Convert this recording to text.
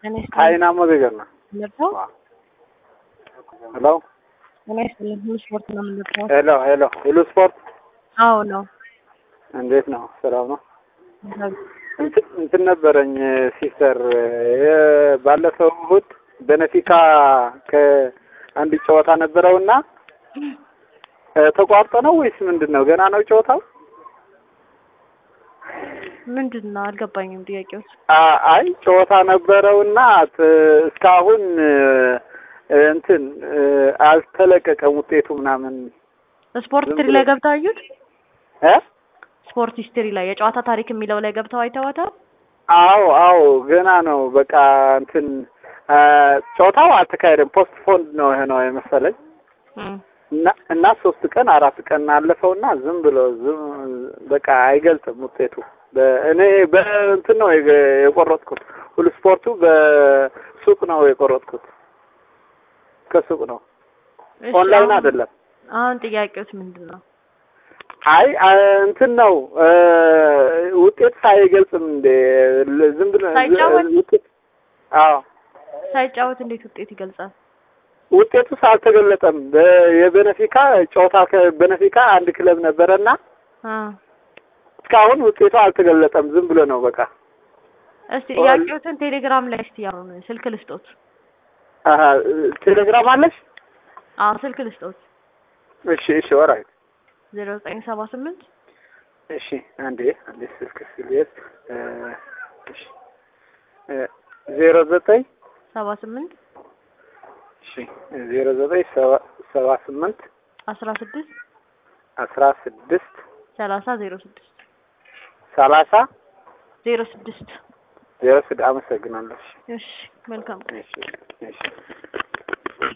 ጤና ይስጥልኝ። ሀይናሞ ነገር ነው። ምንድነው? ሄሎ ጤና ይስጥልኝ። ሁሉ ስፖርት ነው የምንለው። ሄሎ ሄሎ ሄሎ ስፖርት አዎ ነው። እንዴት ነው? ሰላም ነው? እንትን እንትን ነበረኝ ሲስተር የ- ባለፈው እሑድ በነፊካ ከአንድ ጨዋታ ነበረውና እ፣ ተቋርጦ ነው ወይስ ምንድን ነው? ገና ነው ጨዋታው? ምንድን ነው አልገባኝም ጥያቄው። አ- አይ ጨዋታ ነበረውና ት- እስካሁን እ፣ እንትን እ፣ አልተለቀቀም ውጤቱ ምናምን ስፖርት ዝም ሂስትሪ ብሎ- ላይ ገብተው አዩት? እ ስፖርት ሂስትሪ ላይ የጨዋታ ታሪክ የሚለው ላይ ገብተው አይተዋታል? አዎ አዎ ገና ነው። በቃ እንትን አ፣ ጨዋታው አልተካሄደም። ፖስት ፎንድ ነው የሆነው የመሰለኝ እም። እና እና ሶስት ቀን አራት ቀን አለፈውና ዝም ብሎ ዝም በቃ አይገልጽም ውጤቱ። በ- እኔ በእንትን ነው የገ- የቆረጥኩት ሁሉ ስፖርቱ በሱቅ ነው የቆረጥኩት። ከሱቅ ነው እሺ፣ ኦንላይን አሁን- አይደለም። አሁን ጥያቄውስ ምንድን ነው? አይ አ፣ እንትን ነው እ፣ ውጤት ሳይገልጽም እንደ ል- ዝም ብሎ ሳይጫወት? ውጤት አዎ ሳይጫወት እንዴት ውጤት ይገልጻል? ውጤቱስ አልተገለጠም። በ- የቤነፊካ ጨዋታ ከቤነፊካ አንድ ክለብ ነበረና አ እስካሁን ውጤቱ አልተገለጠም። ዝም ብሎ ነው በቃ። እስቲ ጥያቄዎትን ቴሌግራም ላይ እስቲ ያሩን ስልክ ልስጦት። አሀ ቴሌግራም አለሽ? አዎ ስልክ ልስጦት። እሺ እሺ ኦራይት ዜሮ ዘጠኝ ሰባ ስምንት እሺ አንዴ አንዴ ስልክ ስልየት እሺ እ፣ ዜሮ ዘጠኝ ሰባ ስምንት እሺ ዜሮ ዘጠኝ ሰባ ሰባ ስምንት አስራ ስድስት አስራ ስድስት ሰላሳ ዜሮ ስድስት ሰላሳ ዜሮ ስድስት ዜሮ ስድ አመሰግናለሁ። እሺ እሺ መልካም እሺ እሺ